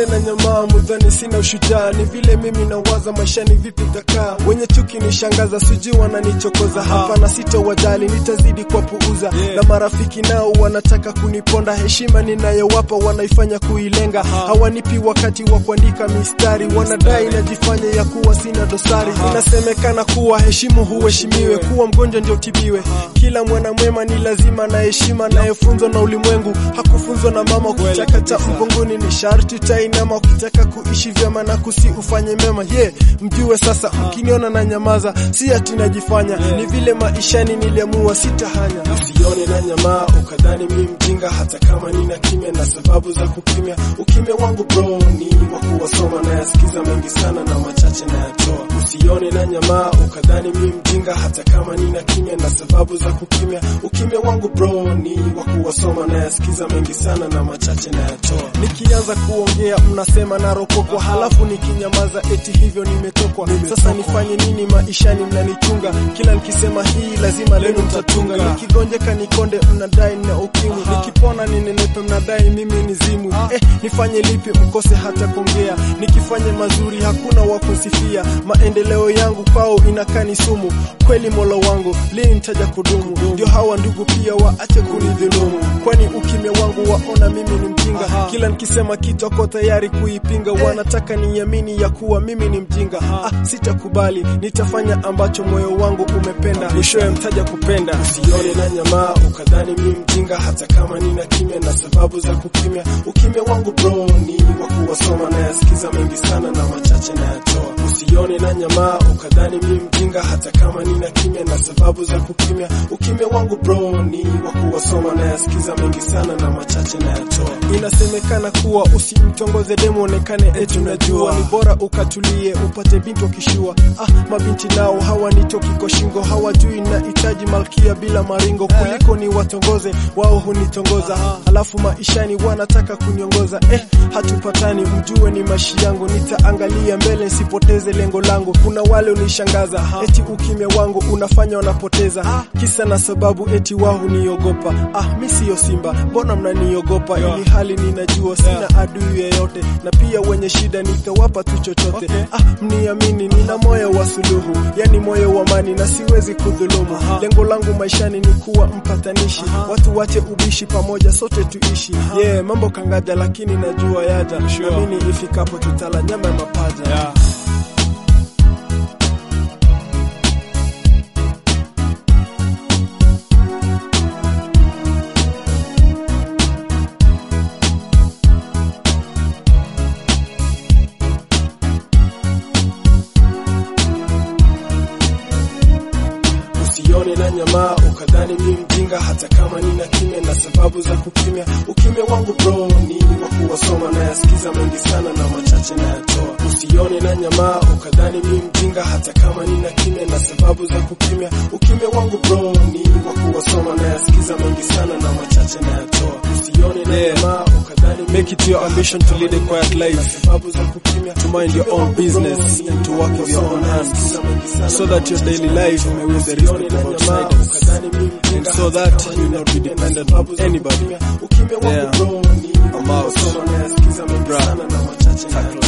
Usione na nyamaa mudhani sina ushujaa, ni vile mimi nawaza maisha ni vipi takaa. Wenye chuki nishangaza, sijui wananichokoza hapa na sitowajali, nitazidi kwa puuza na marafiki nao wanataka kuniponda. Heshima ninayowapa wanaifanya kuilenga, hawanipi wakati wa kuandika mistari, wanadai najifanya ya kuwa sina dosari. Inasemekana kuwa heshimu huheshimiwe, kuwa mgonjwa ndio tibiwe. Kila mwana mwema ni lazima na heshima, nayefunzwa na ulimwengu hakufunzwa na mama. Ukitaka cha mgongoni ni sharti utainama, ukitaka kuishi vyema na kusi ufanye mema. Ye yeah, mjue sasa, mkiniona na nyamaza, si ati najifanya, ni vile maishani niliamua sitahanya. Usione na nyamaa ukadhani mi mjinga, hata kama nina kimya na sababu za kukimya. Ukimya wangu bro ni wa kuwasoma, nayasikiza mengi sana na machache nayatoa. Usione na nyamaa ukadhani mi mjinga, hata kama nina kimya na sababu za kukimya. Ukimya wangu bro ni wa kuwasoma, nayasikiza mengi sana na machache nayatoa. Nikianza kuongea mnasema naropokwa, halafu nikinyamaza eti hivyo nimetokwa. Sasa nifanye nini maishani? Mnanichunga kila nikisema hii lazima lenu mtatunga. Nikigonjeka nikonde, mnadai na ukimwi. Nikipona ninenepe, mnadai mimi ni zimu. Eh, nifanye lipi mkose hata kuongea? Nikifanye mazuri hakuna wa kusifia. Maendeleo yangu kwao inakaa ni sumu. Kweli mola wangu lini nitaja kudumu? Ndio hawa ndugu pia waache kunidhulumu, kwani ukimya wangu waona mimi ni mjinga. Kila nikisema kitu ako tayari kuipinga, wanataka niamini ya kuwa mimi ni mjinga. Ah, sitakubali, nitafanya ambacho moyo wangu umependa, mwishowe mtaja kupenda. Usione na nyamaa ukadhani mi mjinga, hata kama nina kimya na sababu za kukimya. Ukimya wangu bro ni wa kuwasoma, nayasikiza mengi sana na machache nayatoa. Usione na nyamaa ukadhani mi mjinga, hata kama nina kimya na sababu za kukimya. Ukimya wangu bro ni wa kuwasoma, nayasikiza mengi sana na machache nayatoa. Inasemekana kuwa usimtongoze demu onekane eti unajua, ni bora ukatulie upate binti wakishua. Ah, mabinti nao hawanitoki kwa shingo, hawajui nahitaji malkia bila maringo, kuliko ni watongoze wao hunitongoza, halafu maishani wanataka kuniongoza. Eh, hatupatani, mjue ni mashi yangu, nitaangalia mbele nisipoteze lengo langu. Kuna wale unishangaza eti ukimya wangu unafanya wanapoteza, kisa na sababu eti wao huniogopa. Ah, mi siyo simba, mbona mnaniogopa? Ili hali ninajua sina adui yeyote, na pia wenye shida nitawapa tu chochote. Ah, mniamini, nina moyo wa suluhu, yani moyo wa amani na siwezi kudhulumu. Lengo langu maishani ni kuwa mpatanishi, watu wache ubishi, pamoja sote tuishi. Yeah, mambo kangaja, lakini najua yaja, naamini ifikapo tutala nyama ya mapaja. Usione na nyamaa ukadhani mi mjinga, hata kama nina kimya na sababu za kukimya. Ukimya wangu bro ni wa kuwasoma, nayasikiza mengi sana na machache nayatoa. Usione na nyamaa ukadhani mi mjinga, hata kama nina kimya na sababu za kukimya. Ukimya wangu bro ni wa kuwasoma, nayasikiza mengi sana na machache nayatoa. Usione na Yeah. nyamaa ukadhani mi Make it your ambition to lead a quiet na life, sababu za kukimya. to mind your own business, and to work with your own hands, so that your daily life may win the respect of outsiders, and so that you will not be dependent on anybody. Yeah. I'm out. Bruh. Bruh.